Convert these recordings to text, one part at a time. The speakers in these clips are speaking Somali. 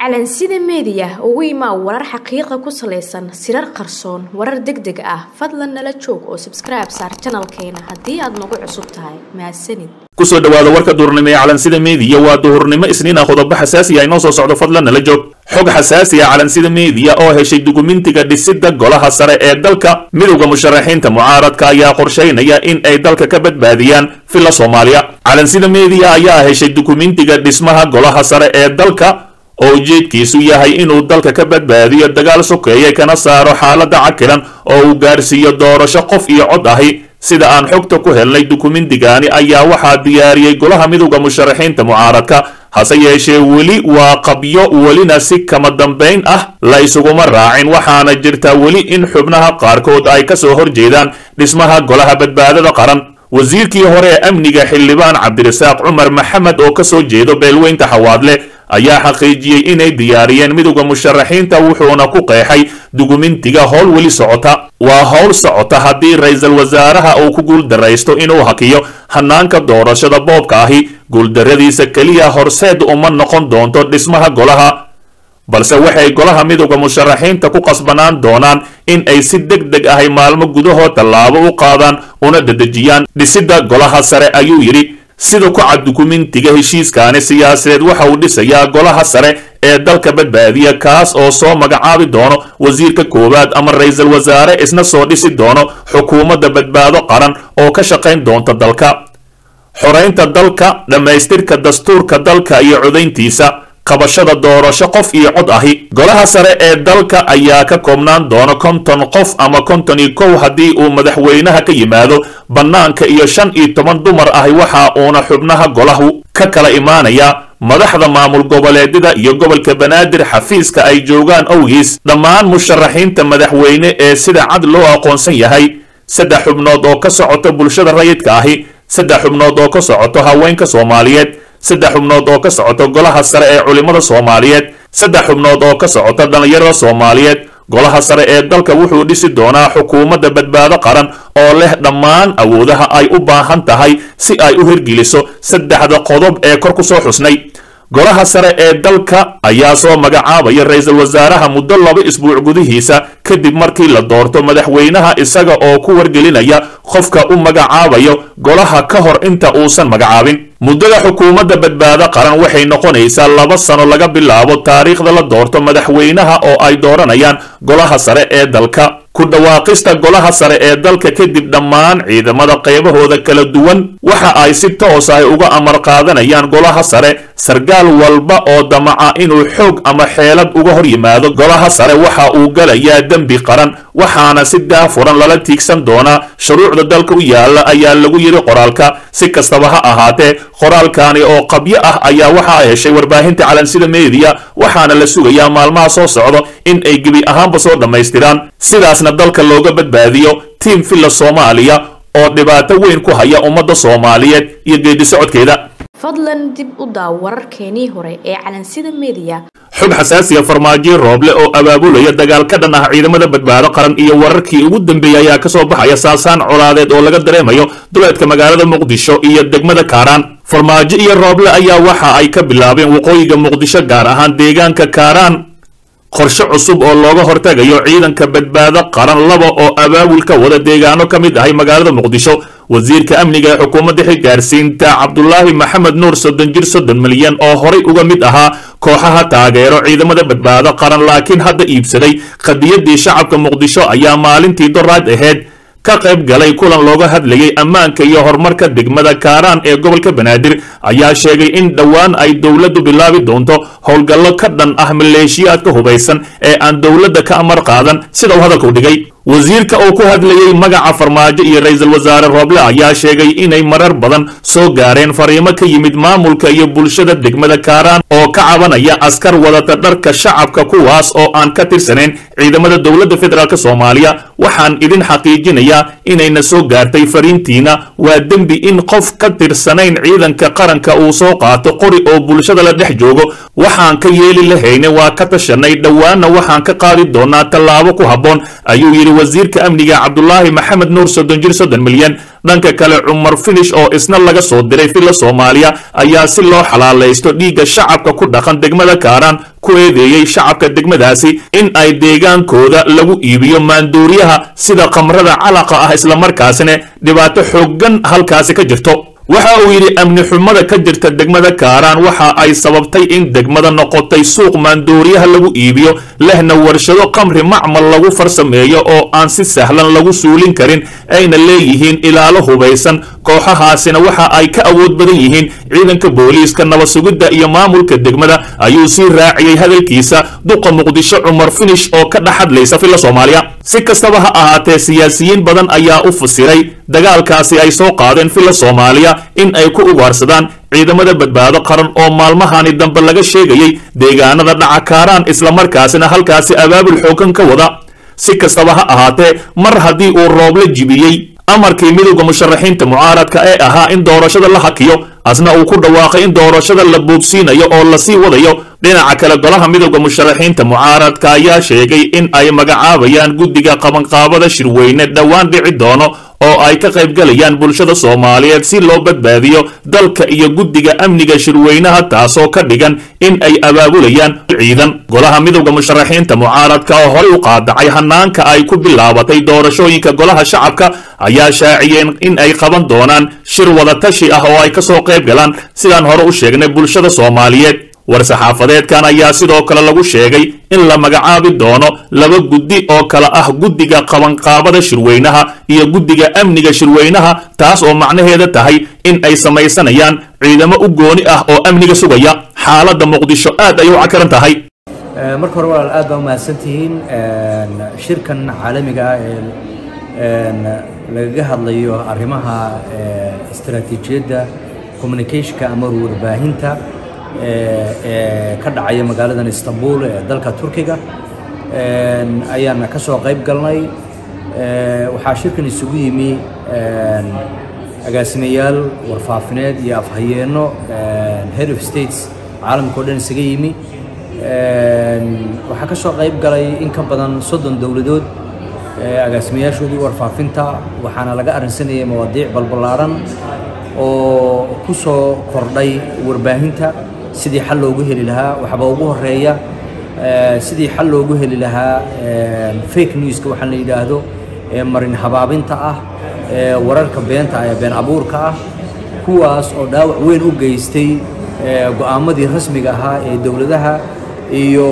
calansida meediya ugu imaa warar xaqiiqa ku salaysan sirar qarsoon warar deg deg ah fadlan nala joog oo sabskribe saar janalkeena haddii aad nagu cusub tahay mahadsanid kusoo dhawaada warka duhurnimo ee calansida meediya waa duhurnimo isniin ah qodobo xasaasi ah inoo soo socdo fadlan nala joog xog xasaasi ah calansida meediya oo heshay dukumentiga dhisidda golaha sare ee dalka midowda musharaxiinta mucaaradka ayaa qorshaynaya in ay dalka ka badbaadiyaan villa soomaaliya calansida meediya ayaa heshay dukumentiga dhismaha golaha sare ee dalka oo ujeedkiisu yahay inuu dalka ka badbaadiyo dagaal sokeeye kana saaro xaaladda cakilan oo uu gaarsiiyo doorasho qof iyo cod ahi sida aan xogta ku helnay dukumentigani ayaa waxaa diyaariyey golaha midowda musharaxiinta mucaaradka hase yeeshee weli waa qabyo welina si kama dambayn ah la isuguma raacin waxaana jirta weli in xubnaha qaarkood ay ka soo horjeedaan dhismaha golaha badbaadada qaran wasiirkii hore ee amniga xildhibaan cabdirasaaq cumar maxamed oo kasoo jeedo beelweynta xawaadle ayaa xaqiijiyey inay diyaariyeen midowda musharaxiinta wuxuuna ku qeexay dukumentiga howl weli socota waa howl socota haddii ra-iisul wasaaraha uu ku guuldaraysto inuu hakiyo hanaanka doorashada boobka ahi guuldarradiisa keliya horseed uma noqon doonto dhismaha golaha balse waxay golaha midowda musharaxiinta ku qasbanaan doonaan in ay si deg deg ahay maalmo gudahood tallaabo u qaadaan una dedejiyaan dhisidda golaha sare ayuu yidhi sida ku cad dukumentiga heshiiskaani siyaasadeed waxa uu dhisayaa golaha sare ee dalka badbaadiya kaas oo soo magacaabi doono wasiirka koowaad ama ra-iisul wasaare isna soo dhisi doono xukuumadda badbaado qaran oo ka shaqayn doonta dalka xoraynta dalka dhammaystirka dastuurka dalka iyo codayntiisa qabashada doorasho qof iyo cod ahi golaha sare ee dalka ayaa ka koobnaan doona konton qof ama konton iyo kow haddii uu madaxweynaha ka yimaado bannaanka iyo shan iyo toban dumar ahi waxa uuna xubnaha golahu ka kala imaanaya madaxda maamul goboleedyada iyo gobolka banaadir xafiiska ay joogaan owgiis dhammaan musharaxiinta madaxweyne ee sida cad loo aqoonsan yahay saddex xubnood oo ka socoto bulshada rayidka ahi saddex xubnood oo ka socoto haweenka soomaaliyeed saddex xubnood oo ka socoto golaha sare ee culimmada soomaaliyeed saddex xubnood oo ka socoto dhallinyarada soomaaliyeed golaha sare ee dalka wuxuu dhisi doonaa xukuumadda badbaado qaran oo leh dhammaan awoodaha ay u baahan tahay si ay u hirgeliso saddexda qodob ee kor ku soo xusnay golaha sare ee dalka ayaa soo magacaabaya ra-iisul wasaaraha muddo laba isbuuc gudihiisa kadib markii la doorto madaxweynaha isaga oo ku wargelinaya qofka u magacaabayo golaha ka hor inta uusan magacaabin muddada xukuumadda badbaado qaran waxay noqonaysaa laba sano laga bilaabo taariikhda la doorto madaxweynaha oo ay dooranayaan golaha sare ee dalka ku dhawaaqista golaha sare ee dalka kadib dhammaan ciidamada qaybahooda kala duwan waxa ay si toos ah uga amar qaadanayaan golaha sare sargaal walba oo damaca inuu xoog ama xeelad uga hor yimaado golaha sare waxa uu galayaa dembi qaran waxaana si daafuran lala tiigsan doonaa shuruucda dalka u yaala ayaa lagu yidhi qoraalka si kastaba ha ahaatee qoraalkani oo qabyo ah ayaa waxa ay heshay warbaahinta calansida meediya waxaana la sugayaa maalmaha soo socdo in ay gebi ahaanba soo dhammaystiraan sidaasna dalka looga badbaadiyo tiim villa soomaaliya oo dhibaato weyn ku haya ummadda soomaaliyeed iyo geedi socodkeeda fadlan dib u daaw wararkeenii hore ee calansida meediya xog xasaasiya farmaajo rooble oo abaabulaya dagaal ka dhan ah ciidamada badbaado qaran iyo wararkii ugu dambeeyey ayaa kasoo baxaya saasaan colaadeed oo laga dareemayo duleedka magaalada muqdisho iyo degmada kaaraan farmaajo iyo rooble ayaa waxa ay ka bilaabeen waqooyiga muqdisho gaar ahaan deegaanka kaaraan qorshe cusub oo looga hortagayo ciidanka badbaado qaran laba oo abaabul ka wada deegaano ka mid ahay magaalada muqdisho wasiirka amniga ee xukuumadda xilgaarsiinta cabdulaahi maxamed nuur soddon jir soddon milyan oo horay uga mid ahaa kooxaha taageero ciidamada badbaado qaran laakiin hadda iibsaday qadiyaddii shacabka muqdisho ayaa maalintii doraad ahayd ka qayb galay kulan looga hadlayay ammaanka iyo horumarka degmada kaaraan ee gobolka banaadir ayaa sheegay in dhowaan ay dowladdu bilaabi doonto howlgallo ka dhan ah maleeshiyaadka hubaysan ee aan dowladda ka amar qaadan sida uu hadalku dhigay wasiirka oo ku hadlayey magaca farmaajo iyo ra-iisul wasaare rooble ayaa sheegay inay marar badan soo gaareen fariimo ka yimid maamulka iyo bulshada degmada kaaraan oo ka cabanaya askar wadata dharka shacabka kuwaas oo aan ka tirsanayn ciidamada dowladda federaalk soomaaliya waxaan idin xaqiijinayaa inayna soo gaartay fariintiina waa dembi in qof ka tirsanayn ciidanka qaranka uu soo qaato qori oo bulshada la dhex joogo waxaan ka yeeli lahayne waa ka tashanay dhowaanna waxaan ka qaadi doonaa tallaabo ku habboon ayuu yidhi wasiirka amniga cabdulaahi maxamed nuur soddon jir soddon milyan dhanka kale cumar finish oo isna laga soo diray filla soomaaliya ayaa si loo xalaalaysto dhiigga shacabka ku dhaqan degmada kaaraan ku eedeeyey shacabka degmadaasi in ay deegaankooda lagu iibiyo maanduuriyaha sida khamrada calaqa ah islamarkaasina dhibaato xooggan halkaasi ka jirto waxa uu yidhi amni xumada ka jirta degmada kaaraan waxa ay sababtay in degmada noqotay suuq maandooriyaha lagu iibiyo lehna warshado qamri macmal lagu farsameeyo oo aan si sahlan lagu suulin karin ayna leeyihiin ilaalo hubaysan kooxahaasina waxa ay ka awood badan yihiin ciidanka booliiska nabad sugidda iyo maamulka degmada ayuu sii raaciyey hadalkiisa duqa muqdisho cumar finish oo ka dhex hadlaysa filla soomaaliya si kastaba ha ahaatee siyaasiyiin badan ayaa u fasiray dagaalkaasi ay soo qaadeen filla soomaaliya in ay ku ugaarsadaan ciidamada badbaado qaran oo maalmahani dambe laga sheegayey deegaanada dhaca kaaraan islamarkaasina halkaasi abaabul xoogan ka wada si kastaba ha ahaatee mar haddii uu roob la jibiyey amarkii midowda musharaxiinta mucaaradka ee ahaa in doorashada la hakiyo asna uu ku dhawaaqay in doorashada la boogsiinayo oo lasii wadayo dhinaca kale golaha midowda musharaxiinta mucaaradka ayaa sheegay in ay magacaabayaan guddiga qabanqaabada shirweyne dhowaan dhici doono oo ay ka qaybgalayaan bulshada soomaaliyeed si loo badbaadiyo dalka iyo guddiga amniga shirweynaha taasoo ka dhigan in ay abaabulayaan ciidan golaha midowda musharaxiinta mucaaradka oo horey u qaadacay hanaanka ay ku bilaabatay doorashooyinka golaha shacabka ayaa shaaciyeen in ay qaban doonaan shir wadatashi ah oo ay kasoo qayb galaan sidaan hore u sheegnay bulshada soomaaliyeed war-saxaafadeedkan ayaa sidoo kale lagu sheegay in la magacaabi doono laba guddi oo kale ah guddiga qabanqaabada shirweynaha iyo guddiga amniga shirweynaha taas oo macnaheeda tahay in ay samaysanayaan ciidamo u gooni ah oo amniga sugaya xaaladda muqdisho aad ay u cakaran tahay marka hore walaal aad baa umahadsantihiin shirkan caalamiga ah ee lagaga hadlayo arrimaha istaraatiijiyadda communicationka ama warbaahinta ee ka dhacaya magaaladan istanbul ee dalka turkiga ayaana ka soo qayb galnay waxaa shirkan isugu yimi agaasimayaal warfaafineed iyo afhayeenno head of states caalamka o dhan isaga yimi waxaa ka soo qayb galay in ka badan soddon dowladood agaasimayaashoodii warfaafinta waxaana laga arrinsanayay mawaadiic balballaaran oo ku soo kordhay warbaahinta sidii xal loogu heli lahaa waxba ugu horeeya sidii xal loogu heli lahaa fake newska waxaa la yidhaahdo ee marin habaabinta ah ee wararka beenta ah ee been abuurka ah kuwaas oo dhaawac weyn u geystay go'aamadii rasmiga ahaa ee dowladaha iyo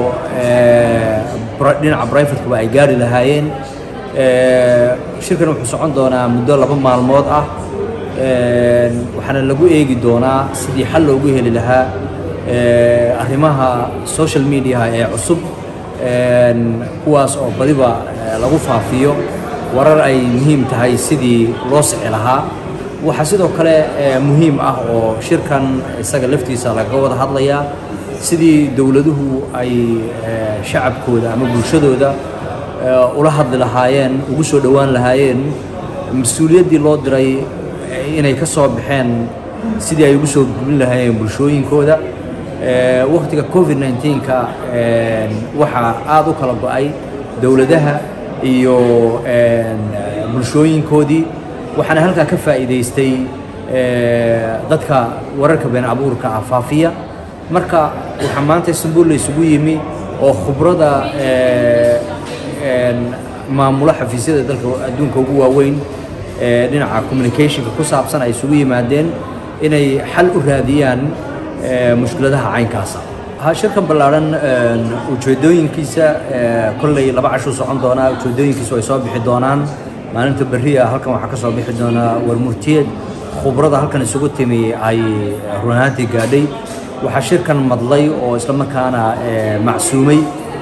dhinaca brivatekaba ay gaari lahaayeen shirkan wuxuu socon doonaa muddo laba maalmood ah waxaana lagu eegi doonaa sidii xal loogu heli lahaa arrimaha social mediaha ee cusub kuwaas oo badiba lagu faafiyo warar ay muhiim tahay sidii loo sixi lahaa waxaa sidoo kale muhiim ah oo shirkan isaga laftiisa lagaga wada hadlayaa sidii dowladuhu ay shacabkooda ama bulshadooda ula hadli lahaayeen ugu soo dhowaan lahaayeen mas-uuliyaddii loo diray inay ka soo baxeen sidii ay ugu soo gubin lahaayeen bulshooyinkooda waktiga covid 19ka waxaa aada u kala go-ay dowladaha iyo bulshooyinkoodii waxaana halkaa ka faa'iidaystay dadka wararka been abuurka ah faafiya marka waxaa maanta istanbul la isugu yimi oo khubrada maamula xafiisyada dalka adduunka ugu waaweyn dhinaca communicationka ku saabsan ay isugu yimaadeen inay xal u raadiyaan mushkiladaha caynkaasa shirkan ballaarhan ujeedooyinkiisa kolley laba cashuu socon doonaa ujeedooyinkiisu ay soo bixi doonaan maalinta berriya halkan waxaa ka soo bixi doonaa warmurtiyeed khubrada halkan isugu timi ay runaantii gaadhay waxaa shirkan madlay oo islamarkaana macsuumay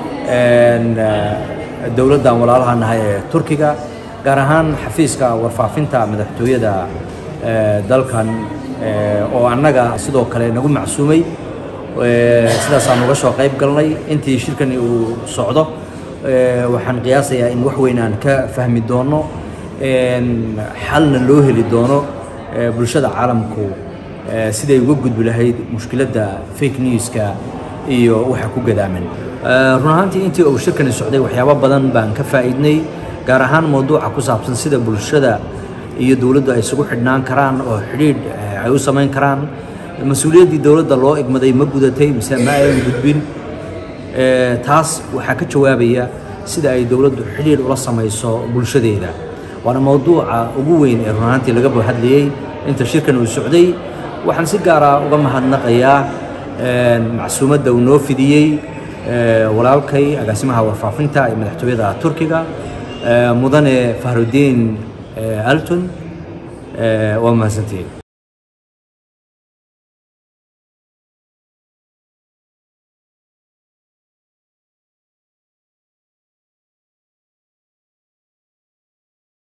dowladdan walaalaha nahay ee turkiga gaar ahaan xafiiska warfaafinta madaxtooyada dalkan oo annaga sidoo kale nagu macsuumay sidaasaan uga soo qayb galnay intii shirkani uu socdo waxaan qiyaasayaa in wax weyn aan ka fahmi doono xalna loo heli doono bulshada caalamku siday uga gudbi lahayd mushkiladda fake newska iyo waxa ku gadaaman run ahaantii intii uu shirkani socday waxyaabo badan baan ka faa'iidnay gaar ahaan mawduuca ku saabsan sida bulshada iyo dowladdu ay isugu xidhnaan karaan oo xidhiidh ay u samayn karaan mas-uuliyaddii dowladda loo egmaday ma gudatay mise ma ayan gudbin taas waxaa ka jawaabaya sida ay dowladdu xidhiidh ula samayso bulshadeeda waana mowduuca ugu weyn ee runaantii laga hadlayey inta shirkan uu socday waxaan si gaara uga mahadnaqayaa macsuumadda uu noo fidiyey walaalkay agaasimaha warfaafinta ee madaxtooyada turkiga mudane fahrudiin alton waa mahadsantihiin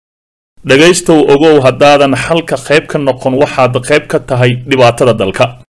dhegaystow ogow haddaadan xalka qayb ka noqon waxaad qayb ka tahay dhibaatada dalka